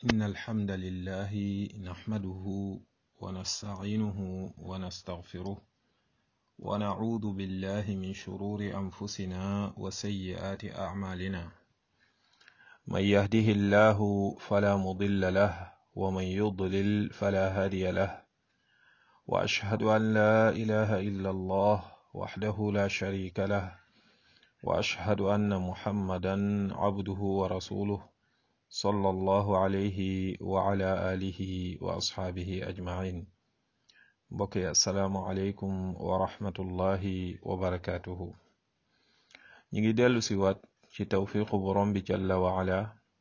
إن الحمد لله نحمده ونستعينه ونستغفره ونعوذ بالله من شرور أنفسنا وسيئات أعمالنا من يهده الله فلا مضل له ومن يضلل فلا هادي له وأشهد أن لا إله إلا الله وحده لا شريك له وأشهد أن محمدا عبده ورسوله صلى الله عليه وعلى آله وأصحابه أجمعين بقي السلام عليكم ورحمة الله وبركاته نيجي ديالو سيوات ci tawfiqu borom bi jalla wa ala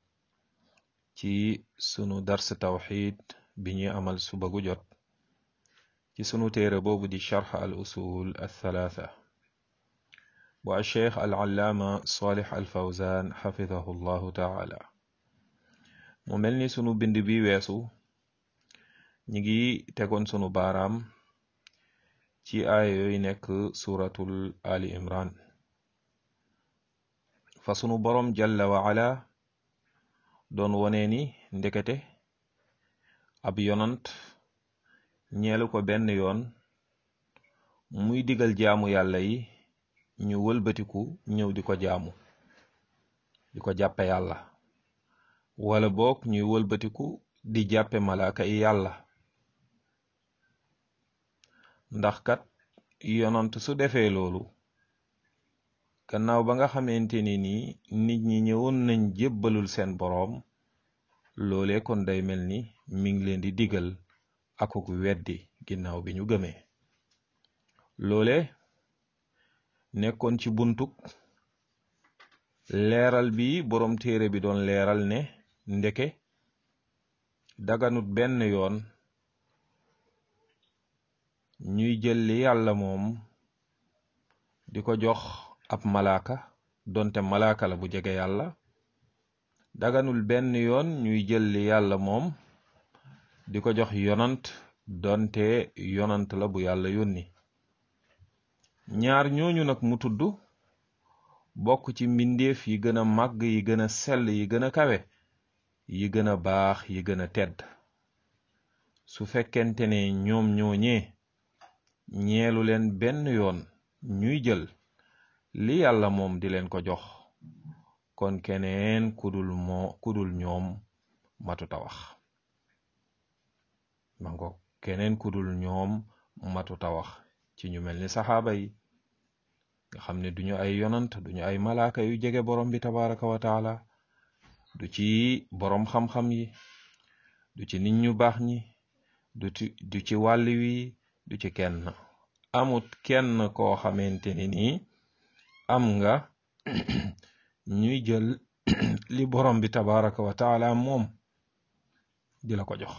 ci sunu dars tawxid bi ñuy amal suba gu jot ci sunu téere boobu di charx al usul althalatha bu alcheikh al allaama salih al fawzan xafidahu llahu taala mu mel ni sunu bind bi weesu ñi ngi tegoon sunu baaraam ci aaya yooyu nekk suratul ali imran fa sunu boroom jalla wa ala doon wone ni ndekete ab yonant ñeelu ko benn yoon muy digal jaamu yàlla yi ñu wëlbatiku ñëw di ko jaamu di ko jàppe yàlla wala boog ñuy wëlbatiku di jàppe malaaka yi yàlla ndax kat yonant su defee loolu gannaaw ba nga xamante ni nii nit ñi ñëwoon nañ jébbalul seen boroom loole kon day mel ni mi ngi leen di digal akuk weddi ginnaaw bi ñu gëmee loole nekkoon ci buntuk leeral bi boroom téere bi doon leeral ne ndeke daganut benn yoon ñuy jël li yàlla moom di ko jox ab malaaka donte malaaka la bu jege yàlla daganul benn yoon ñuy jël li yàlla moom di ko jox yonant donte yonant la bu yàlla yónni ñaar ñooñu nag mu tudd bokk ci mbindeef yi gën a màgg yi gën a sell yi gën a kawe yi gën a baax yi gën a tedd su fekkente ne ñoom ñooñee ñeelu leen benn yoon ñuy jël li yàlla moom di leen ko jox kon keneen kudul moo kudul ñoom matuta wax mango keneen kudul ñoom matuta wax ci ñu mel ni saxaaba yi nga xam ne duñu ay yonant duñu ay malaaka yu jege borom bi tabaraka wa taala du ci borom xam-xam yi du ci nit ñu baax ñi du ci du ci wàll wi du ci kenn amut kenn koo xamante ni nii am nga ñuy jël li borom bi tabaraka wa taala moom di la ko jox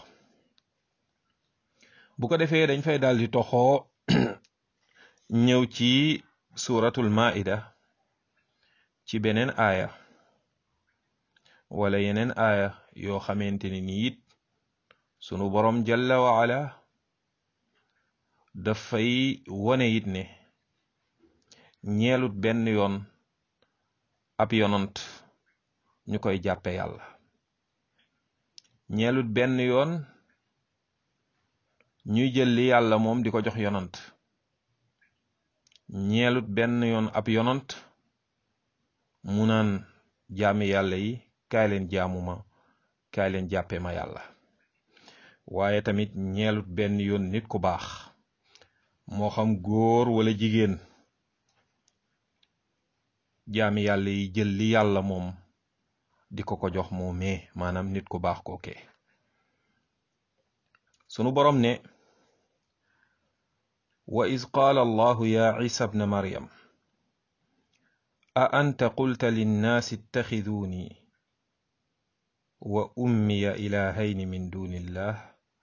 bu ko defee dañ fay daal di toxoo ñëw ci suratul maida ci beneen aaya wala yeneen aaya yoo xamante ni ni it sunu borom jalla wa ala dafay wone it ne ñeelut benn yoon ab yonant ñu koy jàppe yàlla ñeelut benn yoon ñuy jël li yàlla moom di ko jox yonant ñeelut benn yoon ab yonant mu naan jaami yàlla yi kaay leen jaamuma kaay leen jàppe ma yàlla waaye tamit ñeelut benn yoon nit ku baax moo xam góor wala jigéen jaami yàlla yi jël li yàlla moom di ko ko jox moomee maanaam nit ku baax kookee sunu boroom ne wa iz qaala allahu ya isa bna maryam a anta qulta linnaasi ittaxiduuni wa ummiya ilahayni min duni illah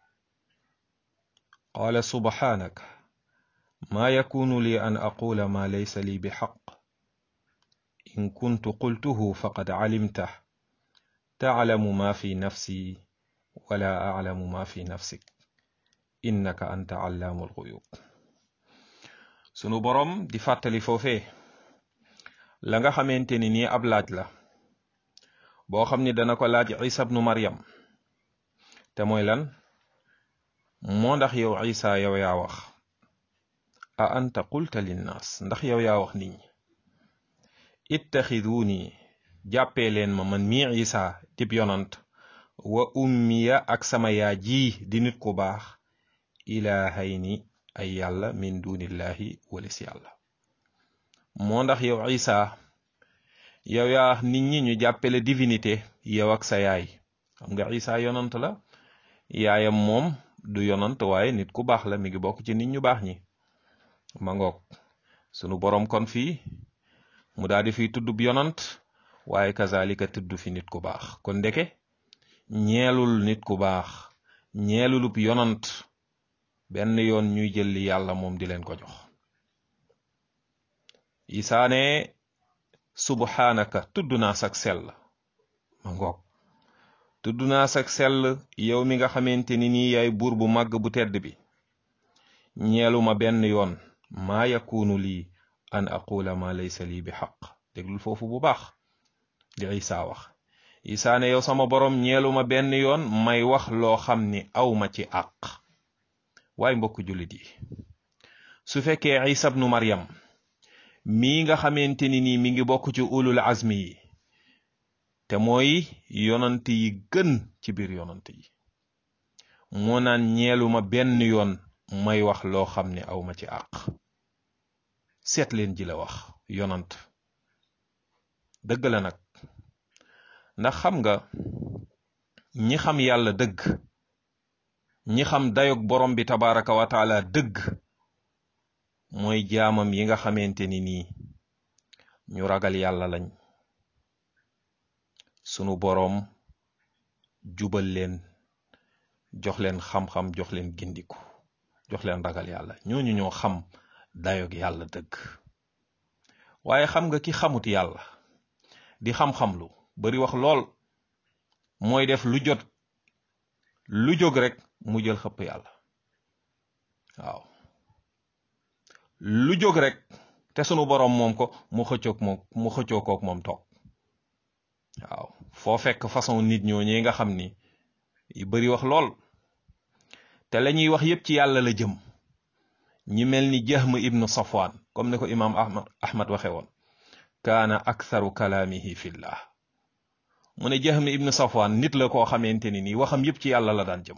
qaala subhaanaka maa yakunu li an aqula ma laysa li bixaq in kuntu qultuhu faqad calimtah taclamu ma fi nafsi wala aclamu ma fi nafsik innaka anta callaamu alxuyub sunu boroom di fàttali foofee la nga xamante ni nii ab laaj la boo xam ni dana ko laaj isa bnu maryam te mooy lan moo ndax yow isa yow yaa wax a anta qulta linnaas ndax yow yaa wax nit ñi ittaxiduuni jàppee leen ma man mii isa dib yonant wa ummiya ak sama yaa ji di nit ku baax ilaahayni ay yàlla min dunillahi walis yàlla moo ndax yow isa yow yaa nit ñi ñu jàppale divinité yow ak sa yaay xam nga isa yonant la yaayam moom du yonant waaye nit ku baax la mi ngi bokk ci nit ñu baax ñi ma ngoog sunu boroom kon fii mu daal di fiy tuddub yonant waaye kazalika tudd fi nit ku baax kon ndeke ñeelul nit ku baax ñeelulub yonant benn yoon ñuy jël li yàlla moom di leen ko jox isaane subhanaka tudd naa sak sell ma ngoog tudd naa sak sell yow mi nga xamante ni nii yaay buur bu màgg bu tedd bi ñeeluma benn yoon maa yakunu lii an aqula ma laysa lii bi xaq déglul foofu bu baax li isa wax isa ne yow sama borom ñeeluma benn yoon may wax loo xam ni awma ci àq waaye mbokk jullit yi su fekkee isa bnu maryam mii nga xamante ni nii mi ngi bokk ci ulul azmi yi te mooy yonant yi gën ci biir yonant yi moo naan ñeeluma benn yoon may wax loo xam ne awma ci àq seet leen ji la wax yonant dëgg la nag ndax xam nga ñi xam yàlla dëgg ñi xam dayog borom bi tabaraka wa taala dëgg mooy jaamam yi nga xamante ni nii ñu ragal yàlla lañ sunu boroom jubal leen jox leen xam-xam jox leen gindiku jox leen ragal yàlla ñooñu ñoo xam dayog yàlla dëgg waaye xam nga ki xamut yàlla di xam-xam lu bari wax lool mooy def lu jot lu jóg rek mu jël xëpp yàlla waaw lu jóg rek te sunu boroom moom ko mu xëccoog moom mu xëccoo koog moom toog waaw foo fekk façon nit ñooñee nga xam ni yu bari wax lool te la ñuy wax yépp ci yàlla la jëm ñi mel ni Jahm ibnu Safwan comme ni ko imaam Ahmad Ahmad waxe woon kaana aktharu kalaamihi fillah mu ne Jahm ibnu Safwan nit la koo xamante ni nii waxam yépp ci yàlla la daan jëm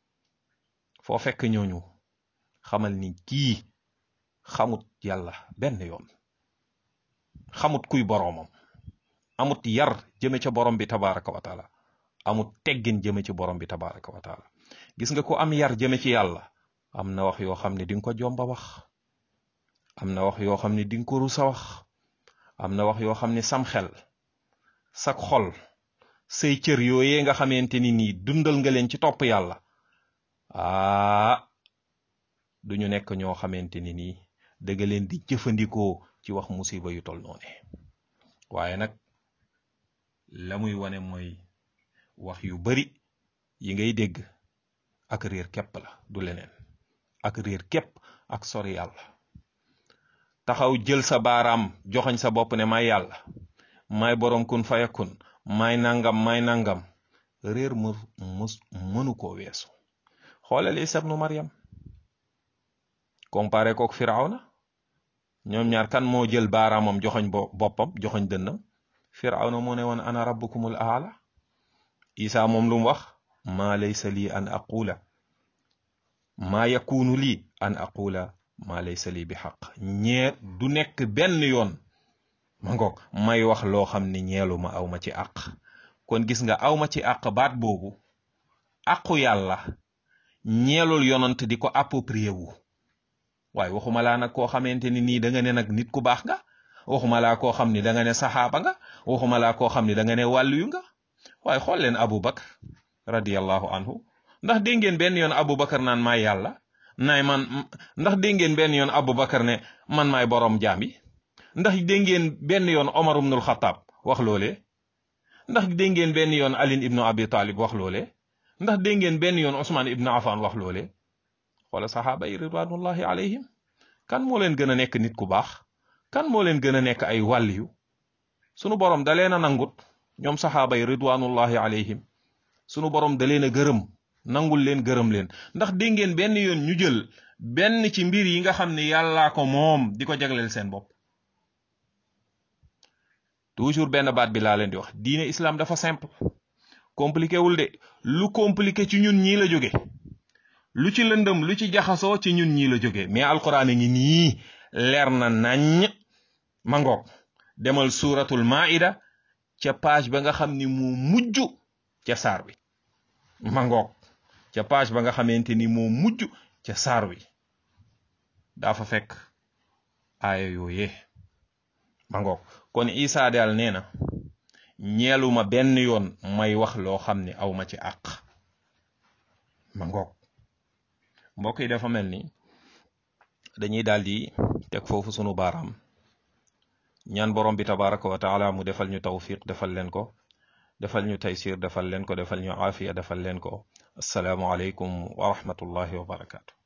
foo fekk ñooñu xamal ni kii xamut yàlla benn yoon xamut kuy boroomam amut yar jëme ca borom bi tabaraka wa taala amut teggin jëme ci borom bi tabaraka wa taala gis nga ko am yar jëme ci yàlla am na wax yoo xam ne di nga ko jomba wax am na wax yoo xam ne di nga ko rusa wax am na wax yoo xam ne sam xel sak xol say cër yooyee nga xamante ni nii dundal nga leen ci topp yàlla aa duñu nekk ñoo xamante ni nii dëgga leen di jëfandikoo ci wax musiba yu tol noone waaye nag la muy wane mooy wax yu bari yi ngay dégg ak réer képp la du leneen ak réer képp ak sori yàlla taxaw jël sa baaraam joxoñ sa bopp ne may yàlla may boroom kun fayakun may nangam may nangam réer mu mus mënu koo weesu xoolal Isa ibnu Maryam comparé kook Firawna ñoom ñaar kan moo jël baaraamam joxoñ boppam joxoñ dënnam Firawna moo ne woon ana rabbukumul aala Isa moom lu mu wax maa laysa lii an aqula maa yakunu lii an aqula maa laysa lii bi xaq ñee du nekk benn yoon ma ngoog may wax loo xam ne ñeelu ma aw ma ci àq kon gis nga aw ma ci àq baat boobu àqu yàlla ñeelul yonant di ko approprié wu waaye waxuma laa nag koo xamante ni nii da nga ne nag nit ku baax nga waxuma laa koo xam ni da nga ne saxaaba nga waxuma laa koo xam ni da nga ne wàllu nga waaye xool leen Abu Bakar radiyallahu anhu ndax dégg ngeen benn yoon Abu Bakar naan maay yàlla naay man ndax dégg ngeen benn yoon Abu Bakar ne man maay boroom jaam yi ndax dégg ngeen benn yoon Omar ibnul Xataab wax loolee ndax dégg ngeen benn yoon Ali ibnu Abi Talib wax loolee ndax dégg ngeen benn yoon Ousmane ibnu Affan wax loolee xoola saxaaba yi ridwanullahi alayhim kan moo leen gën a nekk nit ku baax kan moo leen gën a nekk ay wàlliyu sunu borom da leen a nangut ñoom saxaaba yi ridwanullahi alayhim sunu borom da leen a gërëm nangul leen gërëm leen ndax dégg ngeen benn yoon ñu jël benn ci mbir yi nga xam ne yàllaa ko moom di ko jagleel seen bopp toujours benn baat bi laa leen di wax diine islam dafa simple compliqué wul de lu compliqué ci ñun ñii la jóge lu ci lëndëm lu ci jaxasoo ci ñun ñii la jóge mais alquran a ngi nii leer na nañ mangoog demal suuratul maida ca page ba nga xam ni moo mujj ca saar wi mangoog ca page ba nga xamante ni moo mujj ca saar wi daa fa fekk aaya yooyee mangoog kon Isa daal nee na ñeeluma benn yoon may wax loo xam ne aw ma ci àq mangoog mbokk yi dafa mel ni dañuy daal di teg foofu sunu baaraam ñaan borom bi tabaraka wa taala mu defal ñu tawfiq defal leen ko defal ñu taysir defal leen ko defal ñu aafiya defal leen ko asalaamu aleykum wa rahmatullahi wa barakaatu